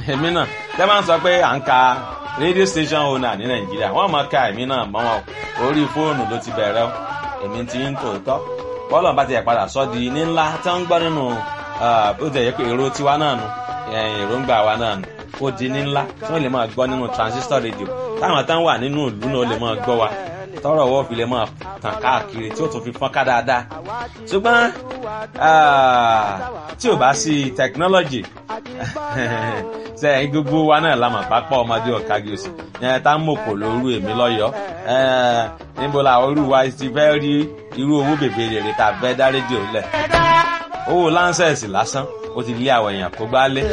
èmi náà tẹ́ máa ń sọ pé à ń ka radio station owner ní nàìjíríà wọ́n máa ka èmi náà mọ́ wọn orí fóònù ló ti bẹ̀rẹ̀ o èmi ti ń tòótọ́ bọ́ọ̀lù bá ti yẹ padà sọ́ di ní ńlá tí wọ́n ń gbọ́ nínú bó ti yẹ pé èrò tiwa náà nu èròǹgbà wa náà nu ó di ní ńlá tí wọ́n lè máa gbọ́ nínú transistor radio táwọn táwọn wà nínú ìlú náà lè máa gbọ́ wa tọrọ ọwọ́ fi lè máa tàn káàkiri tí ó tún fi fọ́n ká dáadáa ṣùgbọ́n tí ò bá sí technology sẹ́yìn gbogbo wa náà la mọ̀ pápá ọmọdé ọ̀kági òsì yẹn tá ń mọ̀kò lóru èmi lọ́yọ̀ọ́ níbo la orú wa ti fẹ́ rí irú owó bèbè rèrè tá a fẹ́ dá rédíò lẹ̀ owó láńsẹ̀sì lásán ó ti lé àwọn èèyàn kó gbá lé.